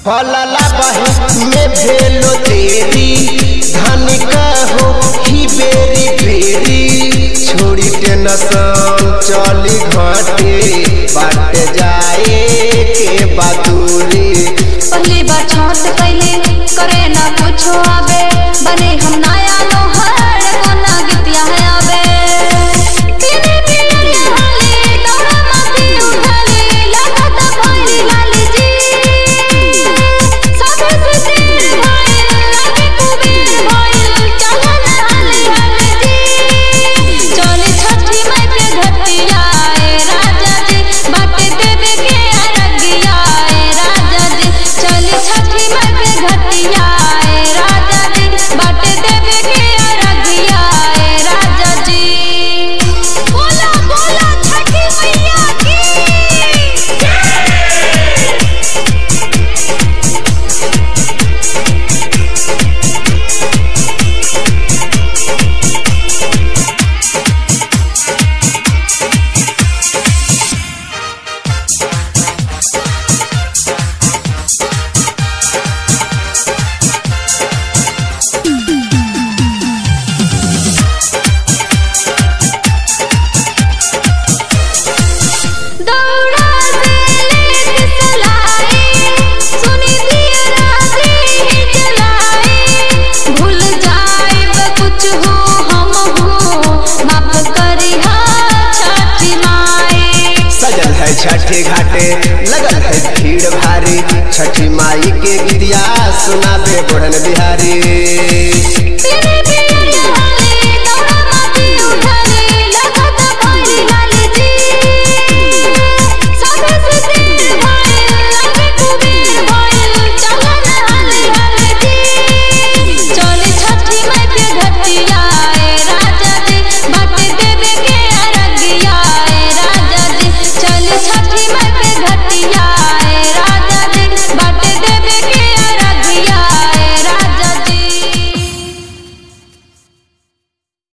फलला बही में भेलो तेरी धन हो ही बेरी बेरी छोड़ी टेंशन चली घाटे बाट जाए के बदूरी पहली बार छठ कैले करे ना कुछो आवे बने हम नया लोहर कोना गीतिया है आवे पीने पीने के हाले डोरा माथी उठाले लागत भइली लाली जी साथे से तीर भइल लागे कुबेर भइल चलन हाले हाले जी चले छठी माई के घटिया ए राजा जी बाटे देवे के अरगिया ए राजा जी चले छठी माई के घटिया ए राजा जी बाटे देवे के अरगिया ए राजा जी बोला बोला छठी मैया की दौड़ा से लेके चलाए सुनी दिया राजी जलाए भूल जाए कुछ हो हम हो माफ करी हा छठी माए सजल है छठी घाटे लगल है भीड़ भारी छठी माई के गीतिया सुनाबे बढ़न बिहारी पीने